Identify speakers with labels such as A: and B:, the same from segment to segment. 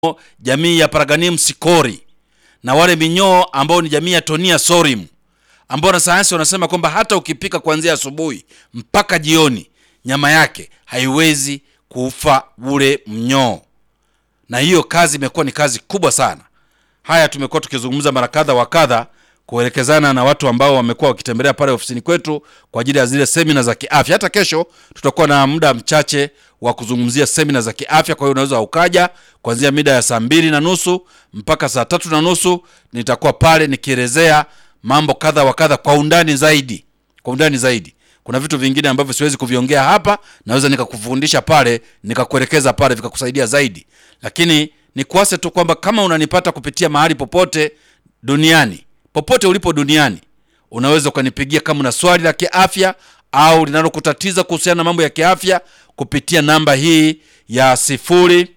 A: jamii ya Paraganium sicori na wale minyoo ambao ni jamii ya Tonia sorim ambao wanasayansi wanasema kwamba hata ukipika kuanzia asubuhi mpaka jioni nyama yake haiwezi kufa ule mnyoo, na hiyo kazi imekuwa ni kazi kubwa sana. Haya tumekuwa tukizungumza mara kadha wa kadha kuelekezana na watu ambao wamekuwa wakitembelea pale ofisini kwetu kwa ajili ya zile semina za kiafya. Hata kesho tutakuwa na muda mchache wa kuzungumzia semina za kiafya, kwa hiyo unaweza ukaja kuanzia mida ya saa mbili na nusu mpaka saa tatu na nusu nitakuwa pale nikielezea mambo kadha wa kadha kwa undani zaidi, kwa undani zaidi. Kuna vitu vingine ambavyo siwezi kuviongea hapa, naweza nikakufundisha pale, nikakuelekeza pale, vikakusaidia zaidi. Lakini nikuase tu kwamba kama unanipata kupitia mahali popote duniani, popote ulipo duniani, unaweza ukanipigia kama una swali la kiafya au linalokutatiza kuhusiana na mambo ya kiafya kupitia namba hii ya sifuri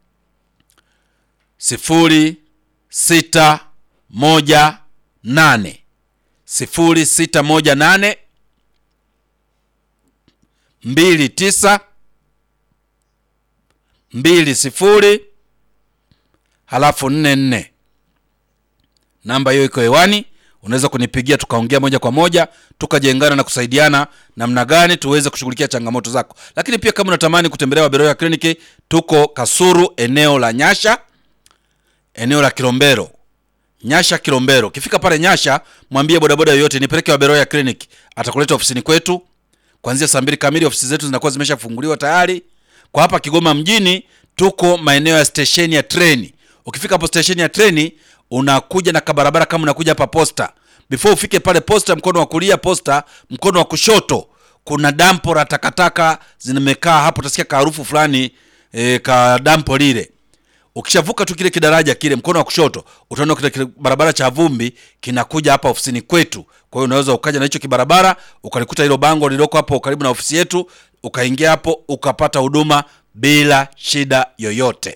A: sifuri sita moja nane sifuri sita moja nane mbili tisa mbili sifuri halafu nne nne. Namba hiyo iko hewani, unaweza kunipigia tukaongea moja kwa moja tukajengana na kusaidiana namna gani tuweze kushughulikia changamoto zako. Lakini pia kama unatamani kutembelea Waberoya kliniki, tuko Kasuru, eneo la Nyasha, eneo la Kilombero Nyasha Kilombero. Ukifika pale Nyasha, mwambie bodaboda yoyote nipeleke Waberoya Clinic, atakuleta ofisini kwetu kuanzia saa mbili kamili. Ofisi zetu zinakuwa zimeshafunguliwa tayari. Kwa hapa Kigoma mjini, tuko maeneo ya stesheni ya treni. Ukifika hapo stesheni ya treni, unakuja na kabarabara kama unakuja hapa posta. Before ufike pale posta, mkono wa kulia posta, mkono wa kushoto kuna dampo la takataka zimekaa hapo, utasikia kaharufu fulani e, ka dampo lile Ukishavuka tu kile kidaraja kile, mkono wa kushoto utaona kile kile barabara cha vumbi kinakuja hapa ofisini kwetu. Kwa hiyo unaweza ukaja na hicho kibarabara ukalikuta hilo bango lililoko hapo karibu na ofisi yetu, ukaingia hapo ukapata huduma bila shida yoyote.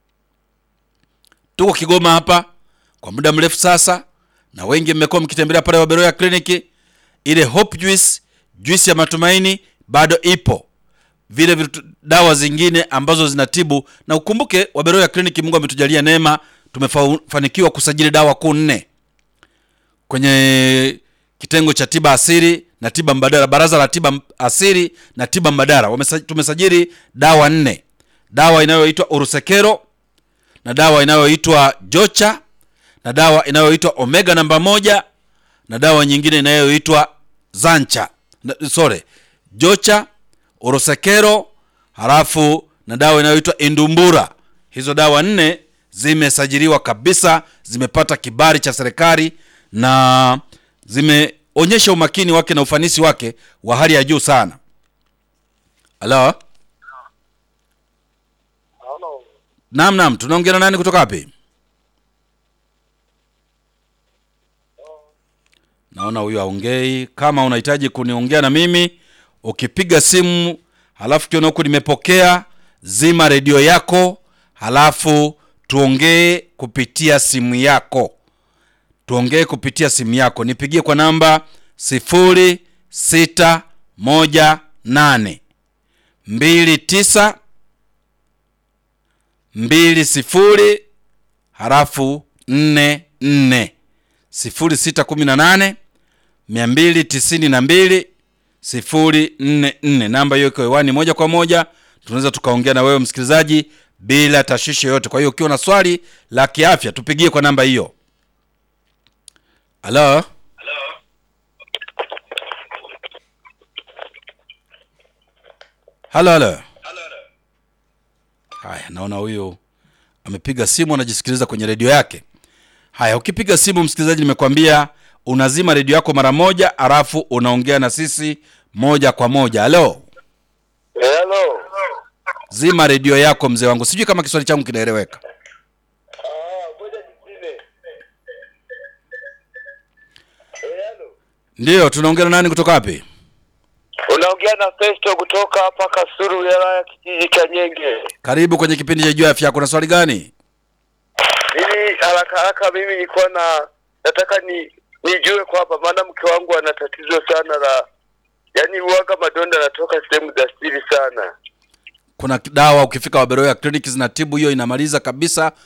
A: Tuko Kigoma hapa kwa muda mrefu sasa, na wengi mmekuwa mkitembelea pale Waberoya kliniki. Ile Hope Juice, juice ya matumaini bado ipo vile vitu dawa zingine ambazo zinatibu na ukumbuke, Waberoya kliniki, Mungu ametujalia neema, tumefanikiwa kusajili dawa kuu nne kwenye kitengo cha tiba asili na tiba mbadala, baraza la tiba asili na tiba mbadala wamesa, tumesajili dawa nne, dawa inayoitwa urusekero na dawa inayoitwa jocha na dawa inayoitwa omega namba moja na dawa nyingine inayoitwa zancha na, sorry jocha Orosekero halafu na dawa inayoitwa Indumbura. Hizo dawa nne zimesajiliwa kabisa, zimepata kibali cha serikali na zimeonyesha umakini wake na ufanisi wake wa hali ya juu sana. Halo, naam, naam, tunaongea na nani kutoka wapi? Naona huyu aongei. Kama unahitaji kuniongea na mimi ukipiga simu halafu kiona huku nimepokea, zima redio yako, halafu tuongee kupitia simu yako, tuongee kupitia simu yako. Nipigie kwa namba sifuri sita moja nane mbili tisa mbili sifuri halafu nne nne sifuri sita kumi na nane mia mbili tisini na mbili sifuri nne nne. Namba hiyo iko hewani moja kwa moja, tunaweza tukaongea na wewe msikilizaji bila tashwishi yoyote. Kwa hiyo ukiwa na swali la kiafya tupigie kwa namba hiyo. Halo, halo, halo. Haya, naona huyu amepiga simu, anajisikiliza kwenye redio yake. Haya, ukipiga simu msikilizaji, nimekwambia unazima redio yako mara moja, alafu unaongea na sisi moja kwa moja. Halo,
B: Hello.
A: zima redio yako mzee wangu, sijui kama kiswali changu kinaeleweka.
B: Ah, ngoja nipime. Hello.
A: Ndiyo, tunaongea na nani kutoka wapi?
B: Unaongea na Festo kutoka hapa Kasuru wilaya ya kijiji cha Nyenge.
A: Karibu kwenye kipindi cha juu ya afya yako. Na swali gani?
B: Mimi haraka haraka mimi nilikuwa na nataka ni nijue kwamba maana mke wangu ana tatizo sana la yaani uwaga madonda anatoka sehemu za siri sana.
A: kuna dawa ukifika waberoya kliniki zinatibu hiyo inamaliza kabisa